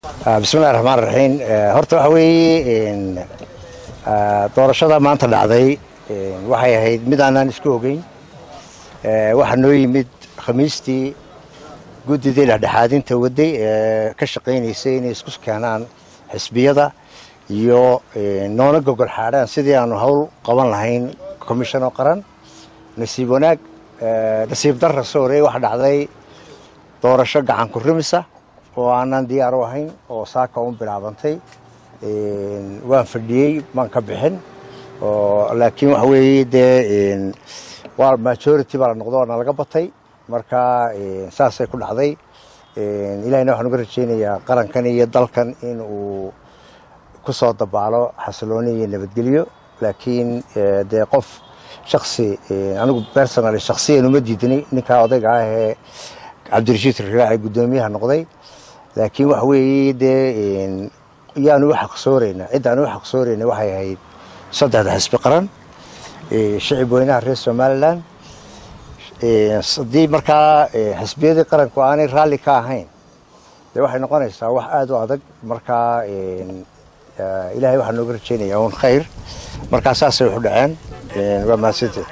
bismillahi raxmaan raxiim horta waxa weeye doorashada maanta dhacday waxay ahayd mid aanaan isku ogeyn waxaa noo yimid khamiistii guddidii dhexdhexaadinta waday ee ka shaqaynaysay inay isku keenaan xisbiyada iyo noona gogol xaadhaan sidii aanu howl qaban lahayn commishanoo qaran nasiib wanaag nasiib darra soore waxa dhacday doorasho gacan ku rimisa oo aanaan diyaar u ahayn oo saaka un bilaabantay waan fadhiyey maan ka bixin laakiin waxa weeye dee waa majority baa la noqdo oo nalaga batay marka saasay ku dhacday ilahina waxaan uga rajaynayaa qarankan iyo dalkan in uu ku soo dabaalo xasilooni iyo nabadgelyo laakiin dee qof shaksi anigu personally shaksiyan uma diidnay ninkaa odayga ah ee cabdirashiid riraaci guddoomiyaha noqday laakiin waxa weeye dee yaanu u xaqsoorayna ciddaan u xaqsoorayna waxay ahayd saddexda xisbi qaran shicib weynaha reer somalilan haddii markaa xisbiyadii qaranku aanay raalli ka ahayn dee waxay noqonaysaa wax aada u adag markaa ilaahay waxaa nooga rajaynayaa un khayr markaa saasay waxu dhaceen waa mahadsanteed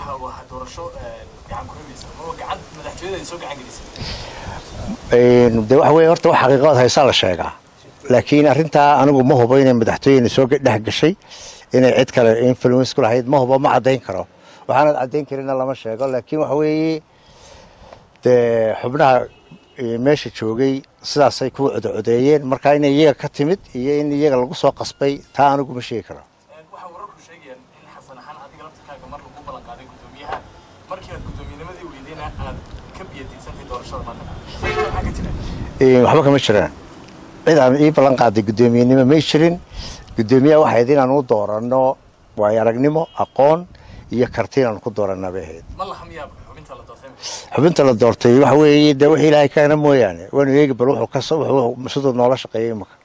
de waxa weye horta wax xaqiiqadood haysaa la sheegaa laakiin arrintaa anigu ma hubo inay madaxtooyena soo dhex gashay inay cid kale influence ku lahayd ma hubo ma caddayn karo waxaanad caddayn karina lama sheego laakiin waxa weeye dee xubnaha meesha joogay sidaasay ku codocodeeyeen marka inay iyaga ka timid iyo in iyaga lagu soo qasbay taa anigu ma sheegi karo waxba kama jiraan cid aan ii ballan qaaday guddoomiyenimo may jirin guddoomiyaha waxay ahayd inaan u dooranno waayo aragnimo aqoon iyo karti inaan ku dooranaa bay ahayd xubinta la doortay waxa weeye dee wixii ilaahay keena mooyaane waanu eegi bal wuxuu kas wuxuu siduu noola shaqeeyay imaka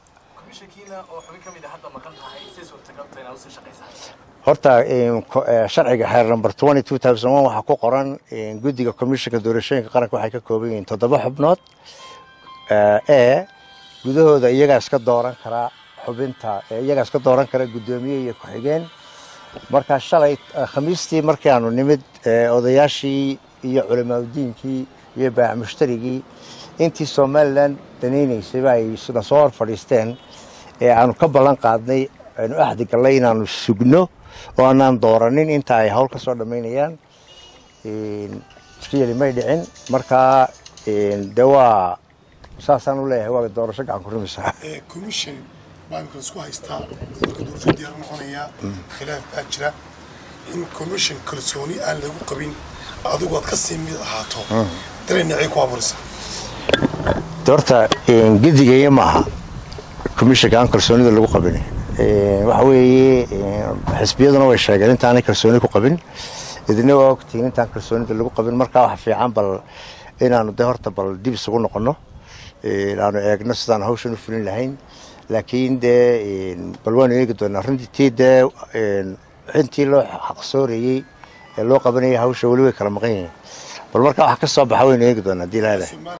horta sharciga xeer number twenty two thousand one waxaa ku qoran guddiga commissionka doorashooyinka qaranka waxay ka kooban yihiin toddoba xubnood ee gudahooda iyagaa iska dooran karaa xubinta iyagaa iska dooran kara guddoomiye iyo ku-xigeen marka shalay khamiistii markii aanu nimid odayaashii iyo culamaadudiinkii iyo baac mushtarigii intii somalilan danaynaysayba ay na soo hor fadhiisteen ee aanu ka ballan qaadnay aynu axdi gallay inaanu sugno oo aanaan dooranin inta ay hawl ka soo dhammaynayaan riyali may dhicin marka de waa saasaan u leeyahay waa doorasho gacan ku rumisa commission baa imika isku haystaa marka doorasho diyaar noqonayaa khilaaf baa jira in commission kalsooni aan lagu qabin adigu aad ka sii mid ahaato dareenacay ku abuuraysa horta gedigaya maaha commissionka aan kalsoonida lagu qabin waxa weeye xisbiyaduna way sheegeen intaanay kalsooni ku qabin idina waa ogtihiin intaan kalsoonida lagu qabin markaa waxa fiican bal inaanu de horta bal dib isugu noqono aanu eegno sidaan hawshan u fulin lahayn laakiin dee bal waanu eegi doonaa runtii dee intii loo xaqsoorayey ee loo qabanayay hawsha weli way kala maqan yihiin bal markaa wax ka soo baxa waynu eegi doonaa hadii laada